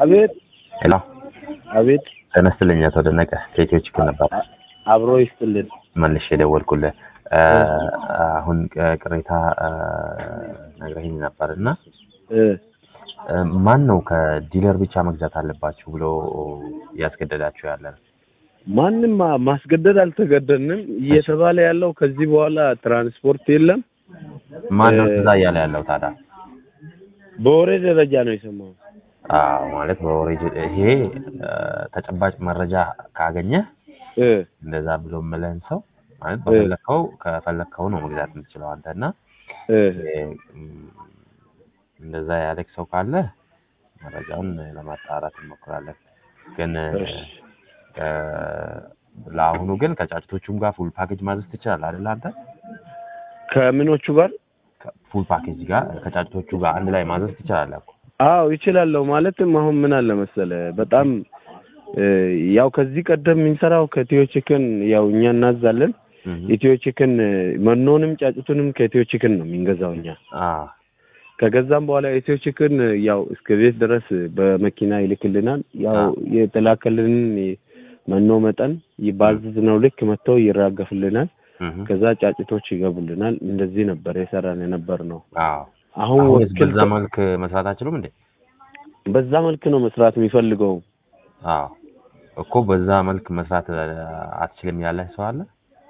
አቤት ሄሎ አቤት ጤና ይስጥልኝ አቶ ደነቀ ከኢትዮ ችግር ነበር አብሮ ይስጥልን። መልሼ የደወልኩልህ አሁን ቅሬታ ነግረኸኝ ነበር እና እ ማን ነው ከዲለር ብቻ መግዛት አለባችሁ ብሎ እያስገደዳችሁ ያለ ነው? ማንም ማ- ማስገደድ አልተገደድንም። እየተባለ ያለው ከዚህ በኋላ ትራንስፖርት የለም። ማን ነው እ- እዛ እያለ ያለው ታዲያ? በወሬ ደረጃ ነው የሰማሁት። አዎ ማለት በወሬ ጅ- ይሄ እ፣ ተጨባጭ መረጃ ካገኘ እ እንደዛ ብሎ የምልህን ሰው ማለት እ። በፈለግከው ከፈለግከው ነው መግዛት የምትችለው አንተ እና እ ይሄ፣ እም፣ እንደዛ ያለክ ሰው ካለ መረጃውን ለማጣራት እንሞክራለን። ግን እ፣ እሺ። እ፣ ለአሁኑ ግን ከጫጭቶቹም ጋር ፉል ፓኬጅ ማዘዝ ትችላለህ አይደል አንተ? ከምኖቹ ጋር ፉል ፓኬጅ ጋር ከጫጭቶቹ ጋር አንድ ላይ ማዘዝ ትችላለህ እኮ። አዎ ይችላለሁ። ማለትም አሁን ምን አለ መሰለ በጣም እ፣ ያው ከዚህ ቀደም የምንሰራው ከኢትዮ ቺክን ያው እኛ እናዛለን። እህ፣ ኢትዮ ቺክን እ፣ መኖንም ጫጩቱንም ከኢትዮ ቺክን ነው የምንገዛው እኛ። አዎ ከገዛም በኋላ ኢትዮ ቺክን እ፣ ያው እስከ ቤት ድረስ በመኪና ይልክልናል። ያው አዎ። የተላከልንን መኖ መጠን ባዘዝነው ልክ መጥተው ይራገፍልናል። እህ፣ ከዛ ጫጭቶች ይገቡልናል። እንደዚህ ነበር የሰራን የነበር ነው። አዎ አሁን አሁንስ ወኪል በዛ መልክ መስራት አችሉም እንዴ? በዛ መልክ ነው መስራት የሚፈልገው። አዎ እኮ በዛ መልክ መስራት እ፣ አትችልም ያለህ ሰው አለ?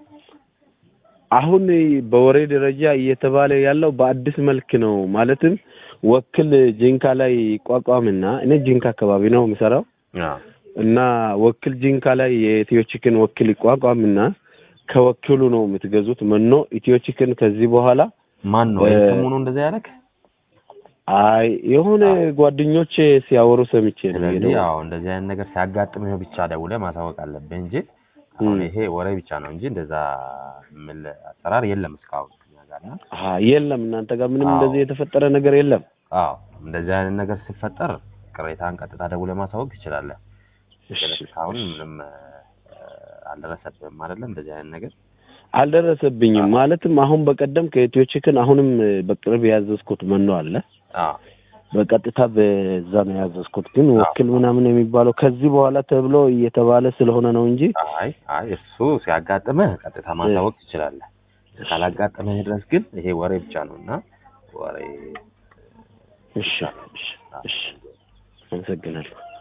አሁን በወሬ ደረጃ እየተባለ ያለው በአዲስ መልክ ነው። ማለትም ወክል ጂንካ ላይ ይቋቋምና እኔ ጂንካ አካባቢ ነው የምሰራው አዎ እና ወክል ጂንካ ላይ የኢትዮ ቺክን ወክል ይቋቋምና ከወኪሉ ነው የምትገዙት መኖ ኢትዮ ቺክን ከዚህ በኋላ ማን ነው እ፣ ስሙ ነው እንደዛ ያለክ? አይ የሆነ ጓደኞቼ ሲያወሩ ሰምቼ ነው ስለዚህ የሄደው። ያው እንደዚህ አይነት ነገር ሲያጋጥምህ ብቻ ደውለህ ማሳወቅ አለብህ እንጂ አሁን ም። ይሄ ወሬ ብቻ ነው እንጂ እንደዛ የሚል አሰራር የለም እስካሁን እኛ ጋር እና አሀ የለም እናንተ ጋር ምንም አዎ። እንደዚህ የተፈጠረ ነገር የለም። አዎ እንደዚህ አይነት ነገር ሲፈጠር ቅሬታን ቀጥታ ደውለህ ማሳወቅ ትችላለህ። ግን እሺ እስካሁን ምንም እ፣ አልደረሰብህም አይደለም እንደዚህ አይነት ነገር አልደረሰብኝም። ማለትም አሁን በቀደም ከኢትዮ ቺክን አሁንም በቅርብ ያዘዝኩት መኖ አለ። አዎ በቀጥታ በዛ ነው ያዘዝኩት። ግን አዎ። ወኪል ምናምን የሚባለው ከዚህ በኋላ ተብሎ እየተባለ ስለሆነ ነው እንጂ አይ አይ እሱ ሲያጋጥምህ ቀጥታ ማሳወቅ ትችላለህ። ካላጋጠመህ ድረስ ግን ይሄ ወሬ ብቻ ነው እና ወሬ እሺ እሺ እሺ አመሰግናለሁ።